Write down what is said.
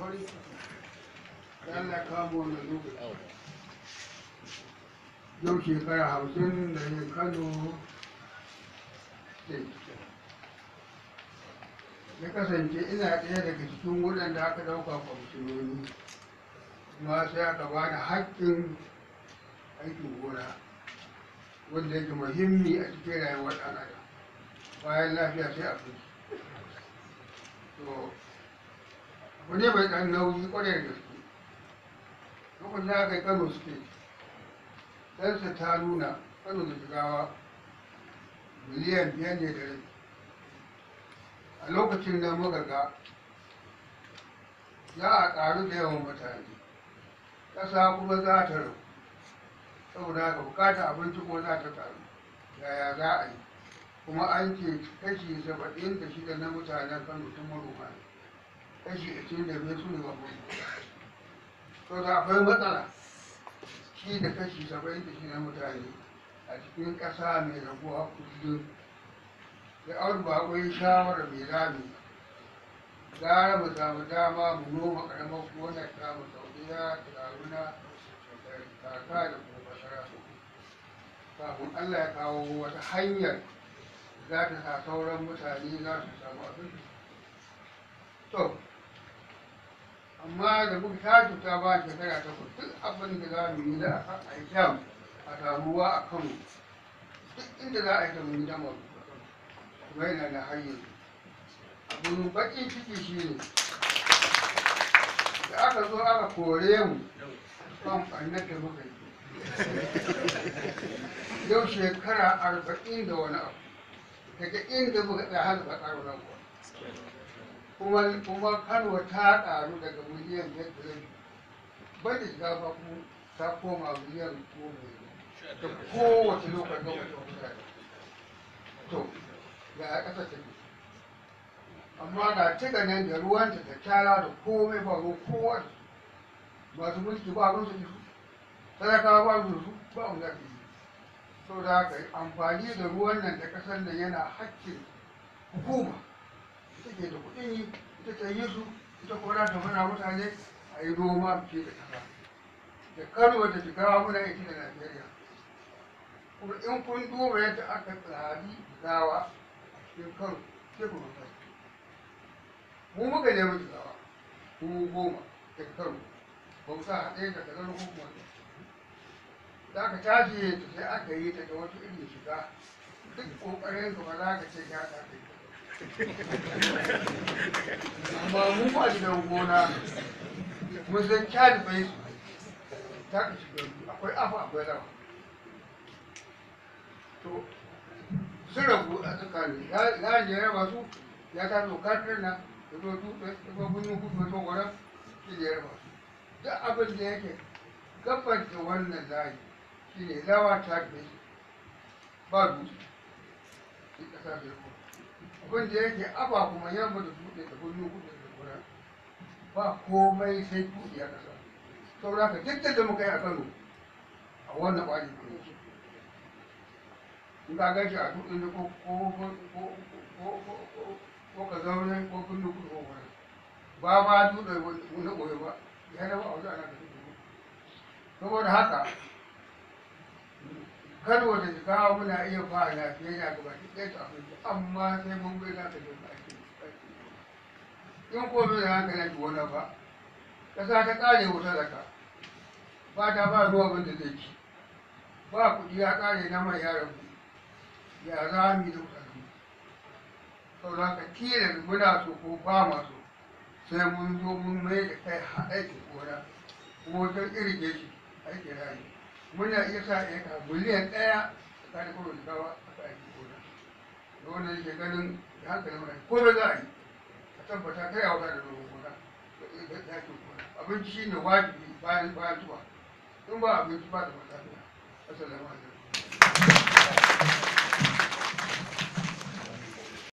farin ciki da Allah ya kawo wannan lokaci yau shekara hamsin da yin kano state ya kasance ina ɗaya daga cikin waɗanda aka ɗauka kwamishinoni kuma sai aka ba da haƙƙin aikin gona wanda yake muhimmi a cikin rayuwar ɗan adam bayan lafiya sai abinci to abu ne mai ɗan nauyi ƙwarai da gaske lokacin da aka yi kano state ɗansa ta nuna kano da jigawa miliyan biyar ne da rai a lokacin da muka ga za a ƙaru da yawan mutane ƙasa kuma za ta rabu saboda haka bukata abinci kuma za ta ƙaru yaya za a yi kuma an ce kashi saba'in da shida na mutanen kano sun manoma ne kashi ashirin da biyar su ne ba to da akwai matsala shi da kashi saba'in da shida na mutane a cikin ƙasa mai raguwa kullum da aure ba akwai shawara mai zami gara mu samu dama mu noma karamar gonar ta mu saudiya da garuna da kaka da kuma basara kafin allah ya kawo wata hanyar za ta sa sauran mutane za su samu abin to amma da muka tashi ta ba shekara ta duk abin da za mu yi da a yi a samu ruwa a kano duk inda za a yi ta mun yi damar kuma yana da hanyar abin baƙin ciki shi ne da aka zo aka kore mu kan ɓannar da muka yi yau shekara arba'in da wani abu daga inda muka tsaya har ba ƙaro nan kuma kuma kano ta ƙaru daga miliyan biyar da rabi bai da shiga ba ta koma miliyan goma da kowace lokacin lokacin mutane to ga a ƙasa take amma ga tiga nan da ruwanta da tara da komai ba ruwan kowa masu mulki ba ruwan su su talakawa ba ruwan su ba mu zafi sau da haka amfani da ruwan nan da ƙasar nan yana hakkin hukuma ita ke da kuɗin yi ita ta yi su ita kuma ta mana mutane a yi noma ce da ƙasa da kano da jigawa muna ita da najeriya kuma in kun duba yadda aka tsari gawa cikin kano sai ku mutu mu muka nemi jigawa mu goma daga kano ba mu sa haɗe da kanar hukumar da aka tashi ta sai aka yi ta da wata irin shiga duk ƙoƙarin ka ba za ka ce ya ta kai amma mu ba gidan gona mun san kyali bai su ta ka shiga akwai afa akwai rawa to sun rabu a tsakanin ya ne ya raba su ya ta zo kafin na ya zo dutse ya zo gunyin kudu ya zo gwara shi ne ya raba su duk abin da yake gabar da wannan layi shi ne lawa ta da ba dutse shi kasa da yako abin da yake aba kuma yamma da dutse da gunyin kudu da gwara ba komai sai dutse a kasa saboda haka duk da muka yi a kano a wannan ɓari ne in ka gan shi a dutsen da ko ko ka zaune ko kun da kudu ko wani ba ma dutse na ɓoye ba ya zama a wajen ana da dutse saboda haka kano da kawo muna iya fara lafiya gaba ki ɗaya ta abinci amma sai mun bai za ka je ka ake in ko bai da hankali ki wani ba ƙasa ta ƙare wuta da ka ba ta ba ruwa abin da zai ci ba kuɗi ya ƙare na mai yaran ku ya za mu yi da mutane sau da ka tilas muna so ko ba ma so sai mun zo mun mai da kai aikin gona kuma wajen irge shi aikin rani muna iya sa eka miliyan ɗaya tsakanin kuma da gawa a ka aikin gona da wannan yake ganin da hankalin mutane ko da za a yi a tabbata kai a wata da noman gona da yakin gona abinci shi ne wajibi bayan bayan tuwa in ba abinci ba da matsala assalamu alaikum